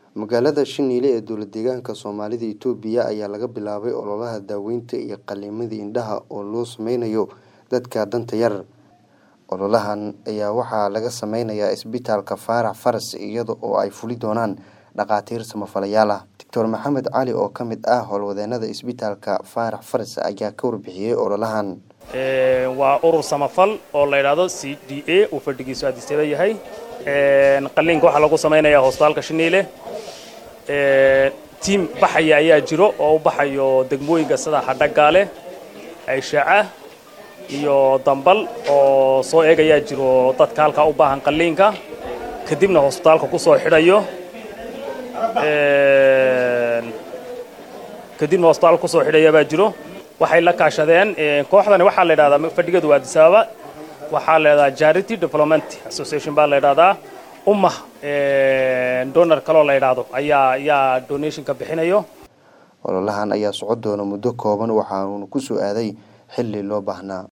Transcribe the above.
magaalada shiniile ee dowla deegaanka soomaalida itoobiya ayaa laga bilaabay ololaha daaweynta iyo qaliimada indhaha oo loo sameynayo dadka danta yar ololahan ayaa waxaa laga sameynayaa isbitaalka faarax faras iyada oo ay fuli doonaan dhakhaatiir samafalayaal ah doctor maxamed cali oo ka mid ah howlwadeenada isbitaalka faarax faras ayaa ka warbixiyey ololahan waa urur samafal oo la yidhaahdo c d a uu fadhigiisu aadisyada yahay qaliinka waxaa lagu samaynayaa hosbitaalka shiniile tiim baxaya ayaa jiro oo u baxayo degmooyinka sida xadhagaale ayshaca iyo dambal oo soo eegayaa jiro dadka halkaa u baahan qaliinka kadibna hosbitaalka ku soo xidhayo kadibna hosbitaalka kusoo xidhaya baa jiro waxay la kaashadeen kooxdani waxaa la yidhahdaa fadhigeedu waa addis ababa waxaa la yidhahdaa charity development association baa la yidhahdaa ummah donor kaloo la yidhaahdo ayaa ayaa donationka bixinayo ololahan ayaa socon doona muddo kooban waxaanuuna ku soo aaday xilli loo baahnaa